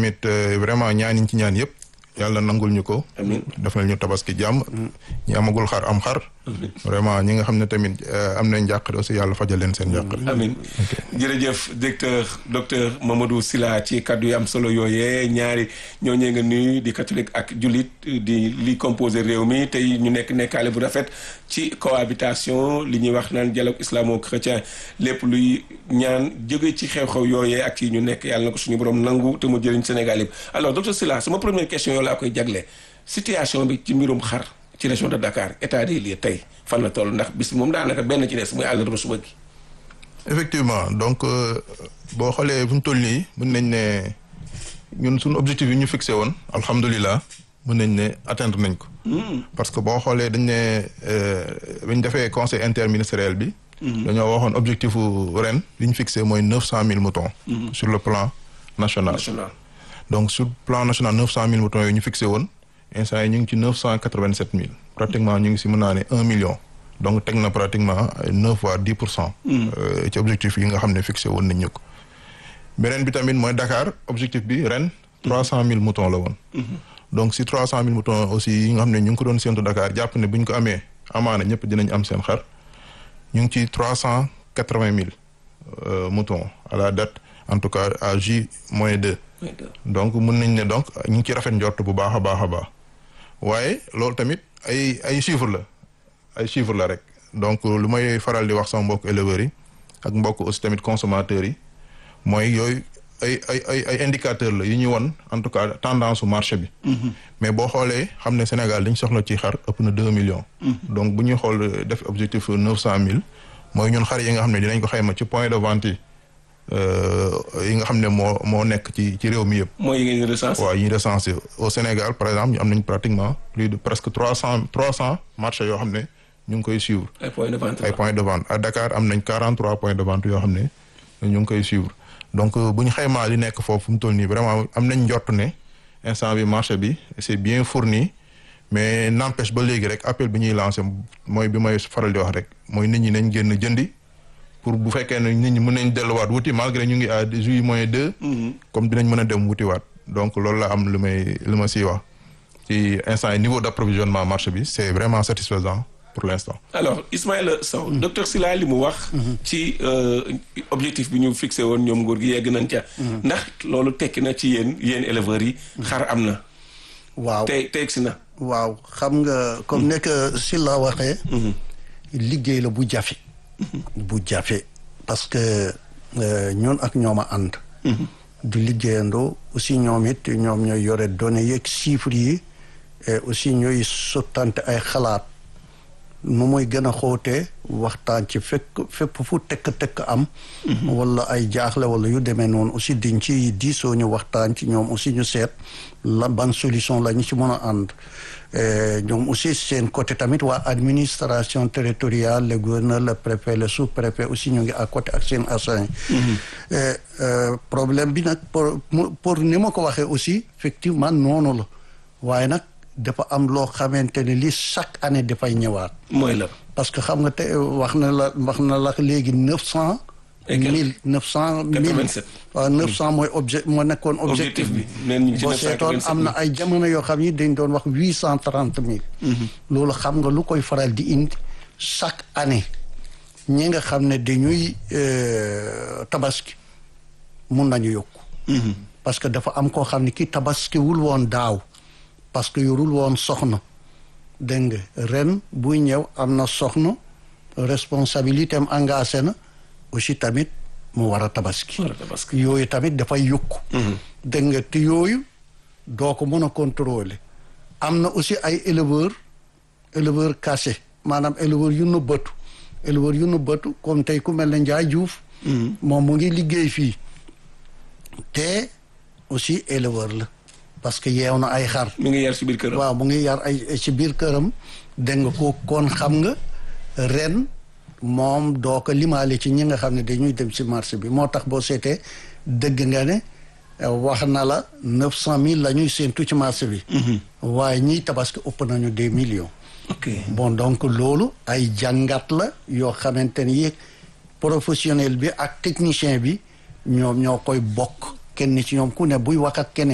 tamit vraiment ñaan yiñ ci ñaan yëpp yàlla nangul ñu ko. amiin defal ñu tabaski jàmm. ñi amagul xar am xar. vraiment ñi nga xam ne tamit am nañ njàqare aussi yàlla fajal leen seen njàqare. amiin jërëjëf directeur docteur Mamadou Sylla ci kaddu yi am solo yooyee ñaari ñooñee nga nuyu di catholique ak jullit di li composé réew mi tey ñu nekk nekkaale bu rafet ci cohabitation li ñuy wax naan dialogue islamo-chrétien lépp luy ñaan jóge ci xew-xew yooyee ak ci ñu nekk yàlla na ko suñu borom nangu te mu jëriñ Sénégal yëpp alors docteur Sylla sama première question yow laa koy jagle situation bi ci mbirum xar ci région de Dakar état des lieux tey fan la toll ndax bis moom daanaka benn ci des muy àllarba suba gi. effectivement donc boo xoolee fu ñu toll nii mën nañ ne ñun suñu objectif yi ñu fixé woon alhamdulilah mën nañ ne atteindre nañ ko. parce que boo xoolee dañ ne bi ñu defee conseil interministériel bi. dañoo waxoon objectif ren li ñu fixé mooy neuf cent mille moutons. sur le plan national. national donc sur plan national neuf cent mille moutons yooyu ñu fixé woon instant yi ñu ngi ci neuf cent quatre vingt sept mille. pratiquement ñu ngi si mën naa ne un million. donc teg na pratiquement neuf voire dix pour cent. ci objectif yi nga xam ne fixé woon nañ ñu ko. beneen bi tamit mooy Dakar objectif bi ren trois cent mille moutons la woon. donc si trois cent mille moutons aussi yi nga xam ne ñu ngi ko doon séntu Dakar jàpp ne bu ñu ko amee amaana ñëpp dinañ am seen xar ñu ngi ci trois cent quatre vingt mille moutons à la date en tout cas à J moins deux. donc mun nañ ne donc ñu ngi ci rafet njort bu baax a baax a baax waaye loolu tamit ay ay chiffres la. ay chiffres la rek donc lu may faral di wax sama mbokk éleveurs yi ak mbokk aussi tamit consommateurs yi mooy yooyu ay ay ay ay indicateurs la yu ñuy won en tout cas tendance su marché bi. mais boo xoolee xam ne Sénégal dañ soxla ci xar ëpp na deux millions. donc bu ñuy xool def objectif neuf cent mille mooy ñun xar yi nga xam ne dinañ ko xayma ci point de vente yi yi nga xam ne moo moo nekk ci ci réew mi yëpp. mooy yi ngeen recensé. waaw yi ñu recensé au Sénégal par exemple ñu am nañ pratiquement plus de presque trois cent trois cent marchés yoo xam ne. ñu ngi koy suivre. ay points de vente ay points de vente à Dakar am nañ 43 points de vente yoo xam ne ñu ngi koy suivre donc bu ñu xaymaa li nekk foofu mu toll nii vraiment am nañ njort ne instant bi marché bi c'est bien fourni mais n'empêche ba léegi rek appel bi ñuy lancé mooy bi may faral di wax rek mooy nit ñi nañ génn jëndi pour bu fekkee ne nit ñi mën nañ delluwaat wuti malgré ñu ngi à juillet moins deux. comme dinañ mën a dem wutiwaat donc loolu la am lu may lu ma siy wax ci instant yi niveau d'approvisionnement marché bi c'est vraiment satisfaisant. pour l'instant. alors Ismaïla Sow docteur Sylla li mu wax ci objectif bi ñu fixé woon ñoom nguur gi yegg nañ ca ndax loolu tekki na ci yéen yéen éleveurs yi xar am na waaw tey tey si na waaw xam nga comme nekk Sylla waxee liggéey la bu jafe bu jafe parce que ñoon ak ñoom a ànd di liggéeyandoo aussi ñoom it ñoom ñooy yore données yeeg chiffres yi et aussi ñooy sottante ay xalaat nu muy gën a xóotee waxtaan ci fekk fépp fu tekk-tekk am wala ay jaaxle wala yu demee noonu aussi diñ ci diisoo ñu waxtaan ci ñoom aussi ñu seet la ban solution la ñu ci mën a ànd ñoom aussi seen côté tamit waa administration territoriale le gouverneur le préfet le sous-préfet aussi ñu ngi à côté ak seen agent problème bi nag pour pour ni ma ko waxee aussi effectivement noonu la waaye nag dafa am loo xamante ne li chaque année dafay ñëwaat. mooy la. parce que xam nga te wax na la wax na la léegi neuf cent. mille neuf cent mille. waaw neuf cent mooy objet moo nekkoon. objectif bi boo seetoon am na ay jamono yoo xam ni dañ doon wax huit cent trente mille. loolu xam nga lu koy faral di indi chaque année ñi nga xam ne dañuy tabaski mun nañu yokku. parce que dafa am koo xam ne ki tabaskiwul woon daaw. parce que yorul woon soxna dégg nga ren buy ñëw am na soxna responsabilité am engagé na aussi tamit mu war a tabaski yooyu tamit dafay yokku dégg nga te yooyu doo ko mën a contrôler am na aussi ay éleveur éleveur caché maanaam éleveur yu nëbbatu éleveur yu nëbbatu comme tey ku mel ne Njaay Juuf moom mu ngi liggéey fii te aussi éleveur la parce que yeew na ay xar. mi ngi yar ci biir këram. waaw mu ngi yar ay ci biir këram dégg nga ko kon xam nga ren moom doo ko limaale ci ñi nga xam ne dañuy dem ci marché bi moo tax boo seetee dëgg nga ne wax na la neuf cent mille la ñuy séentu ci marché bi. waaye ñiy tabaski ëpp nañu des millions. ok bon donc loolu ay jàngat la yoo xamante ni professionnel bi ak technicien bi ñoom ñoo koy bokk kenn ci ñoom ku ne buy wax ak keneen